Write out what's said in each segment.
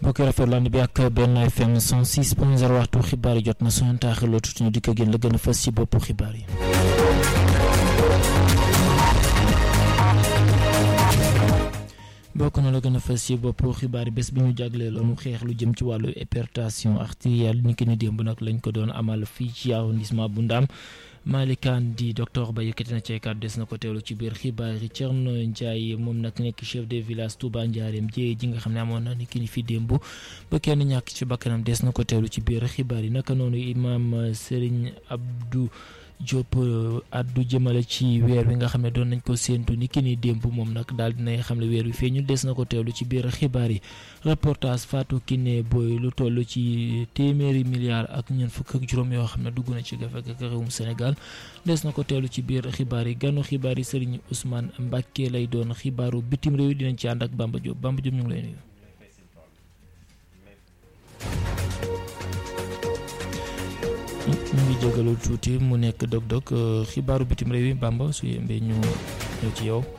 mbokk yi rafetlu ànd bi ak benn FM 106 point 0 waxtu xibaar yi jot na su ngeen taaxirloo tuuti ñu dikk ak yéen la gën a fës ci boppu xibaar yi. bokk na la gën a fës ci boppu xibaar yi bés bi ñu jagleeloon xeex lu jëm ci wàllu hypertension artérielle ni ki ni démb nag lañ ko doon amal fii ci arrondissement bu Ndaam Malikaan di docteur ba yëkkati na ci kàddu des na ko teewlu ci biir xibaar yi Thierno Ndiaye moom nag nekk chef de village Touba Ndiarème jéye ji nga xam ne amoon na ni ki ni fi démb ba kenn ñàkk ci bakkanam des na ko teewlu ci biir xibaar yi naka noonu imaam Serigne Abdou Diop addu jëmale ci weer wi nga xam ne doon nañ ko séentu ni ki ni démb moom nag daal dinay xam ne weer wi feeñu des na ko teewlu ci biir xibaar yi reportage Fatou Kiné Boy lu toll ci téeméeri milliards ak ñeent fukk ak juróom yoo xam ne dugg na ci gafek ak réewum Sénégal des na ko teewlu ci biir xibaar yi ganu xibaar yi Serigne Ousmane Mbacke lay doon xibaaru bitim réew dinañ ci ànd ak Bamba Diop Bamba Diop ñu ngi lay nuyu. ñu ngi jégalu tuuti mu nekk dog-dog xibaaru bitim réew yi Bamba su yembee ñu ñëw ci yow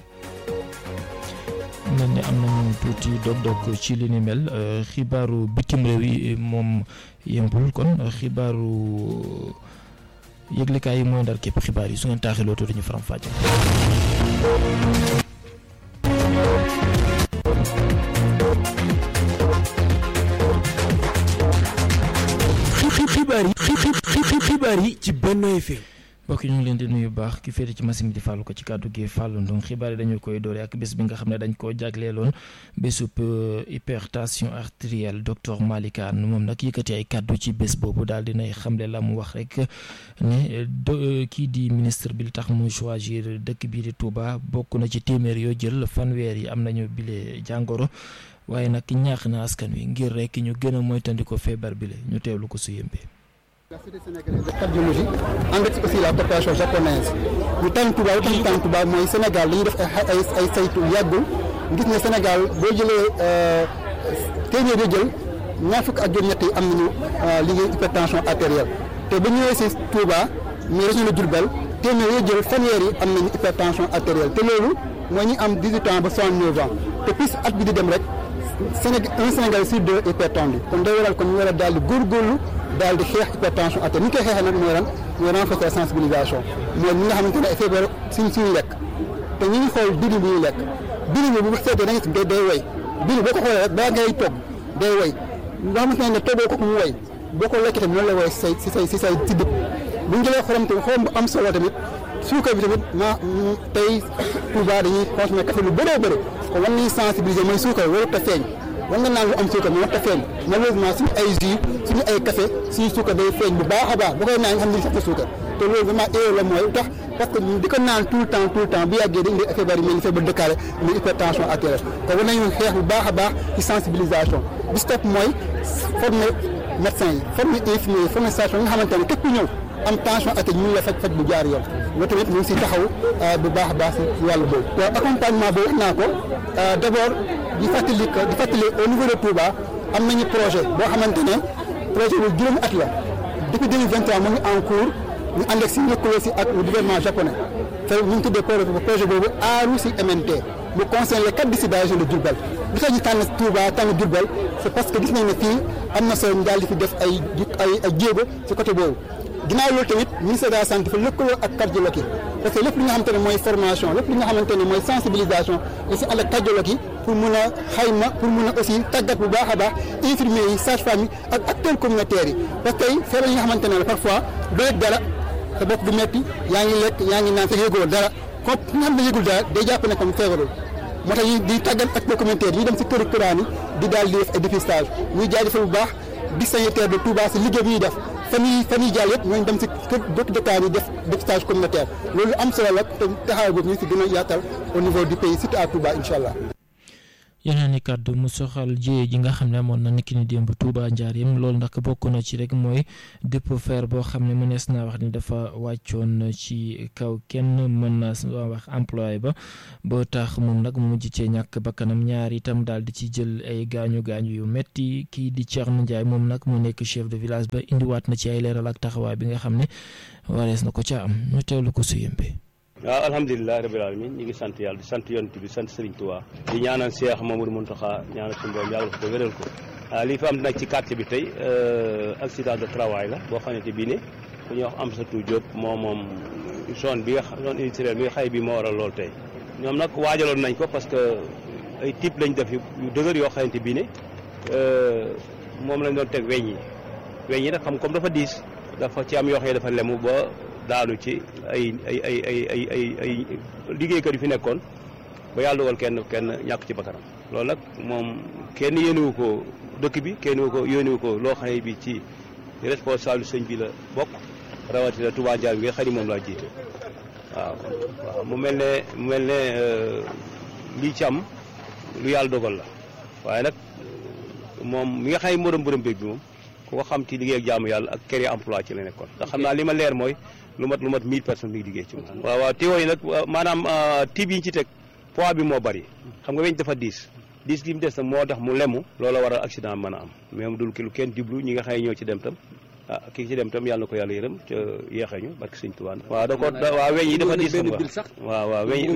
mel ni am nañu tuuti dog-dog ci li ni mel xibaaru bitim réew yi moom yembul kon xibaaru yëglekaay yi mooy ndar képp xibaar yi su ngeen taaxiloo tuuti ñu faram fàcce xibaar yi xibaar yi ci Benno FM mbokk yi ñu ngi leen di nuyu baax ki féete ci machine bi di fàllu ko ci kàddu gi fàllu ndong xibaar yi dañu koy doore ak bés bi nga xam ne dañ koo jagleeloon bésub hypertension artérielle docteur Malikaan moom nag yëkkati ay kàddu ci bés boobu daal dinay xamle la mu wax rek ne kii di ministre bi li tax mu choisir dëkk bii di Touba bokk na ci téeméer yoo jël fanweer yi am nañu bile jàngoro waaye nag ñaax na askan wi ngir rek ñu gën a moytandiko feebar bile ñu teewlu ko su yëmbee la Société sénégalaise de cardiologie ànd ak aussi la coopération japonaise ñu tànn Touba lu tax ñu tànn Touba mooy Sénégal dañuy def ay ay ay saytu yàggul gis ne Sénégal boo jëlee téeméer yoo jël ñaar fukk ak juróom-ñett yi am nañu liggéey hypertension artérielle te ba ñëwee si Touba muy région de Diourbel téeméer yoo jël fanweer yi am nañu hypertension artérielle te loolu mooy ñi am 18 ans ba 69 ans te plus at bi di dem rek Sénégal un Sénégal sur deux hypertendu kon day waral kon ñu war a daal di góorgóorlu daal di xeex hypertension artérielle ni ñu koy xeexee nag mooy lan mooy renforcer sensibilisation mooy ñi nga xamante ne ay feebar suñ suñu lekk te ñu ngi xool diwlin bi ñuy lekk diwlin bi bu seetee da nga gis day day way diwlin boo ko xoolee rek balaa ngay togg day way nga xamante ne toggoo ko mu way boo ko lekkee tamit noonu lay way si say si say si say si dëpp bu ñu jëlee xorom tamit xorom bu am solo tamit suukar bi tamit ma tey Touba dañuy consommer café lu bëree bëri kon war nañu sensibiliser mooy suukar warut a feeñ war nga naan lu am suukar mais warut a feeñ malheureusement suñu ay jus suñu ay café suñu suukar day feeñ bu baax a baax bu koy naan nga xam ne sax na suukar te loolu vraiment erreur la mooy tax parce que di ko naan tout le temps tout le temps bu yàggee dañuy def feebar yi mel ni feebar dëkkaale muy hypertension artérielle kon war nañu xeex bu baax a baax ci sensibilisation bi stop mooy former médecin yi former infirmier yi former station yi nga xamante ne képp ku ñëw am tension artérielle ñu ngi la faj faj bu jaar yoon loolu tamit ñu ngi si taxaw bu baax a baax si wàllu boobu. waaw accompagnement boobu wax naa ko d' abord di fàttali ko di fàttali au niveau de Touba am nañu projet boo xamante ne projet bu juróomi at la depuis 2023 mu ngi en cours ñu ànd ak si lëkkaloo si ak le gouvernement japonais te ñu ngi tuddee projet boobu aaru si MNT mu concerne les quatre districts de la région de Diourbel li tax ñu tànn Touba tànn Diourbel c' est parce que gis nañ ne fii am na solo ñu daal di fi def ay ay ay jéego si côté boobu. ginnaaw loolu tamit ministère de la santé dafa lëkkaloo ak cardiologue yi parce que lépp li nga xamante ne mooy formation lépp li nga xamante ne mooy sensibilisation da si ànd ak cardiologue yi pour mun a xayma pour mun a aussi tàggat bu baax a baax infirmiers yi sage-femme yi ak acteurs communautaires yi parce que tey feebar yi nga xamante ne la parfois doo yëg dara sa bopp du metti yaa ngi lekk yaa ngi naan sa yëguloo dara comme ki nga xam ne yëgul dara day jàpp ne comme feebarul moo tax ñu di tàggat acteurs communautaires yi ñu dem si këru këraan yi di daal di def ay dépistage ñuy jaajëfal bu baax di sanitaire de Touba si liggéey bi ñuy def fan yii fan yii jàll yëpp ñooñu dem si kër dëkk dëkkaan yi def dépistage communautaire loolu am solo la te taxawaay boobu ñu si gën a yaatal au niveau du pays surtout à Touba incha allah. yeneen i kàddu mu soxal jiyee ji nga xam ne amoon na niki ni démb Touba Njaareem loolu nag bokk na ci rek mooy dépôt fer boo xam ne mënees naa wax ni dafa wàccoon ci kaw kenn mën na wax employé ba ba tax moom nag mu mujj cee ñàkk bakkanam ñaar itam daal di ci jël ay gaañu gaañu yu metti kii di Thierno Ndiaye moom nag mu nekk chef de village ba indiwaat na ci ay leeral ak taxawaay bi nga xam ne warees na ko ca am ñu teewlu ko su yëmbee waaw alhamdulilah rabil alamin ñu ngi sant yàlla di sant yonent bi sant Serigne Touba di ñaanal Cheikh Mamadou Mountakha ñaanal suñu borom yàlla ko wéral ko waaw lii fi am nag ci quartier bi tey accident de travail la boo xamante bii ne ku ñuy wax Amsatou Diop moo moom zone bi nga zone industrielle bi nga xay bi moo waral loolu tey ñoom nag waajaloon nañ ko parce que ay type lañ def yu dëgër yoo xamante bii ne moom lañ doon teg weñ yi weñ yi nag xam comme dafa diis dafa ci am yoo xam ne dafa lemu ba daanu ci ay ay ay ay ay ay ay liggéeykat yu fi nekkoon ba yàlla dogal kenn kenn ñàkk ci bakkanam loolu nag moom kenn yéenewu ko dëkk bi kenn wu ko yónniwu ko loo xam ne bi ci responsable sëñ bi la bokk rawatina Touba Ndiaye bi nga xam ni moom laa jiite waaw waaw mu mel ne mu mel ne lii ci am lu yàlla dogal la waaye nag moom mi nga xam ne moo doon borom béeg bi moom ku ko xam ci liggéey ak jaamu yàlla ak créer emploi ci la nekkoon ndax xam naa li ma leer mooy lu mat lu mat mille personnes mi ngi liggéey ci moom waaw waaw teewoo yi nag maanaam tiib yi ñu ci teg poids bi moo bari xam nga weñ dafa diis diis gi mu des nag moo tax mu lemu loola waral accident mën a am mais mu dul ki lu kenn diblu ñi nga xam ne ñoo ci dem tam ah kii ci dem tam yàlla na ko yàlla yërëm te yeexee ñu barke sëñ Tuubaa waaw da ko waaw weñ yi dafa diis xam nga waaw waaw weñ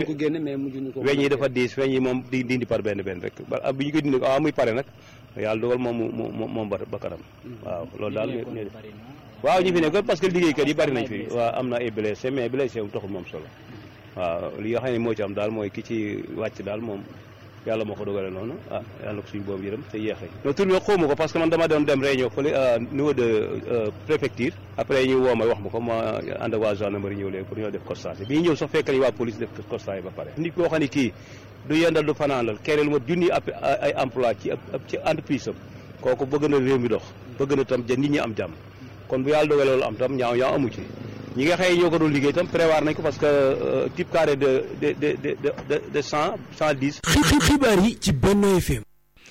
weñ yi dafa diis weñ yi moom di dindi par benn benn rek ba bi ñu ko dindi waaw muy pare nag yàlla dogal moom mu mu moom bakkanam waaw loolu daal waaw ñu fi nekk parce que liggéeykat yi bari nañ fi waaw am na ay blessé mais blessé mu taxul moom solo waaw li nga xam ne moo ci am daal mooy ki ci wàcc daal moom yàlla moo ko dogale noonu ah yàlla ko suñu boobu yërëm te yéexee non tur bi xawma ko parce que man dama doon dem réunion fële niveau de préfecture après ñu woo ma wax ma ko ma ànd ak waa gendarmerie ñëw léegi pour ñoo def constat bi ñu ñëw sax fekk nañu waa police def constat yi ba pare nit koo xam ne kii du yendal du fanaanal kere lu ma junni ab ay emploi ci ci entreprise am kooku bëgg na réew mi dox bëgg na tam nit ñi am jàmm kon bu yàlla dogalee loolu am tam ñaaw ñaaw amu ci ñi nga xëy ñoo ko doon liggéey tam prévoir nañ ko parce que type carré de de de de de cent cent dix. xibaar yi ci Benno FM.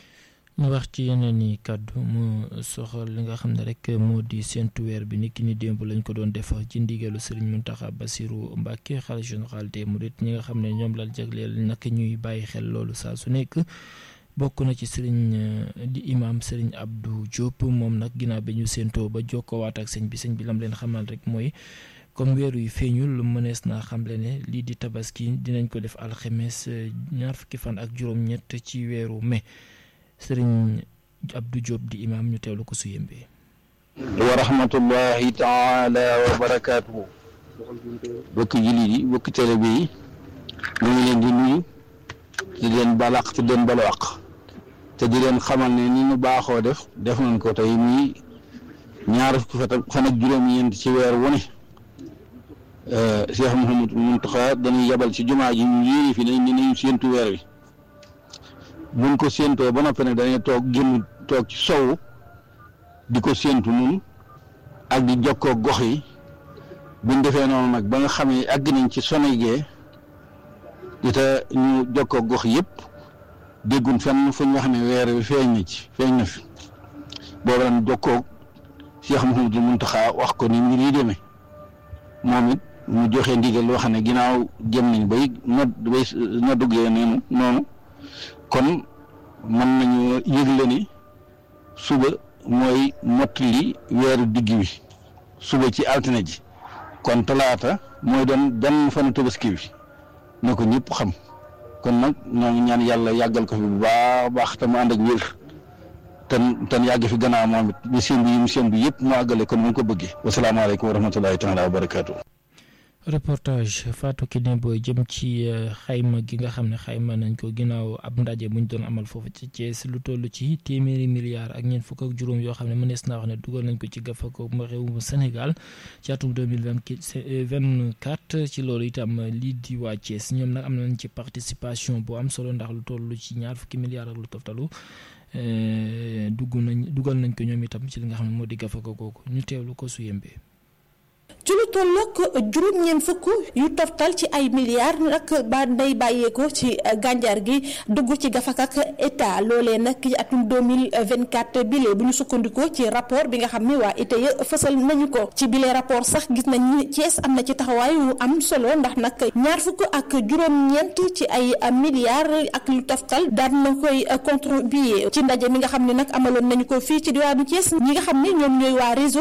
ñu wax ci yeneen i kàddu mu soxal li nga xam ne rek moo di séntu weer bi ni ki ni démb lañ ko doon def ci ndigalu Serigne Mountakha Bassirou Mbacké xalifa général des mourides ñi nga xam ne ñoom la jagleel nag ñuy bàyyi xel loolu saa su nekk. bokk na ci sëriñ di imam sëriñ Abdou Diop moom nag ginnaaw bi ñu séentoo ba jokkoowaat ak sëñ bi sëñ bi lam leen xamal rek mooy comme weeru yi feeñul lu mënees naa xamle ne lii di tabaski dinañ ko def alxemes ñaar fukki fan ak juróom-ñett ci weeru mai sëriñ Abdou Diop di imam ñu teewlu ko su yëmbee wa rahmatullahi taala wa barakaatuhu bokki jullit yi bokki télé bi yi ñu ngi leen di nuyu di leen balaq te leen balwaq te di leen xamal ne ni ñu baaxoo def def nañ ko tey muy ñaar fukki fan ak juróom-ñeent ci weer wu ne Cheikh Mouhamadou Mountakha dañuy yebal ci jumaa ji ñu yéene fi nañ ne nañu séentu weer wi buñ ko séentoo ba noppi nag dañuy toog génn toog ci sowu di ko séentu nun ak di jokkoo gox yi buñ defee noonu nag ba nga xam ne àgg nañ ci Sonégé di te ñu jokkoo gox yëpp déggun fenn fu ñu wax ne weer wi feeñ na ci feeñ na fi boobu ren jokkoo Cheikh Mouhamadou Mountakha wax ko ni mbir yi demee moom it mu joxe ndigal loo xam ne ginnaaw jëm nañ bay nodd bay noddugee noonu noonu kon mën nañu yëgle ni suba mooy mottali weeru digg wi suba ci altine ji kon talaata mooy doon benn fanu tabaski bi na ko ñëpp xam kon nag ñoo ngi ñaan yàlla yàggal ko fi bu baax baax te mu ànd ak wér ten ten yàgg fi gannaaw moom it bi seen bi yi mu seen bi yëpp mu àggale kon mu ko bëggee wasalaamaaleykum wa rahmatullahi taala wa barakaatu. reportage Fatou Kiné Boy jëm ci xayma gi nga xam ne xayma nañ ko ginnaaw ab ndaje bu ñu doon amal foofu ci Thiès lu toll ci téeméeri milliards ak ñeent fukk ak juróom yoo xam ne mënees naa wax ne dugal nañ ko ci gafako ma réewum Sénégal ci atum deux mille vingt quatre ci loolu itam lii di waa Thiès ñoom nag am nañ ci participation bu am solo ndax lu toll ci ñaar fukki milliards ak lu toftalu dugg nañ dugal nañ ko ñoom itam ci li nga xam ne moo di gafako googu ñu teewlu ko su yembee. ci lu tollook juróom-ñeent fukk yu toftal ci ay milliards nag ba day bàyyeeko ci gànjar gi dugg ci gafak ak état loolee nag ci atum 2024 bile bu ñu sukkandikoo ci rapport bi nga xam ne waa ITIE fësal nañu ko ci bile rapport sax gis nañ ni Thiès am na ci taxawaay yu am solo ndax nag ñaar fukk ak juróom-ñeent ci ay milliards ak lu toftal daan na koy contribuer ci ndaje mi nga xam ne nag amaloon nañu ko fii ci diwaanu Thiès ñi nga xam ne ñoom ñooy waa réseau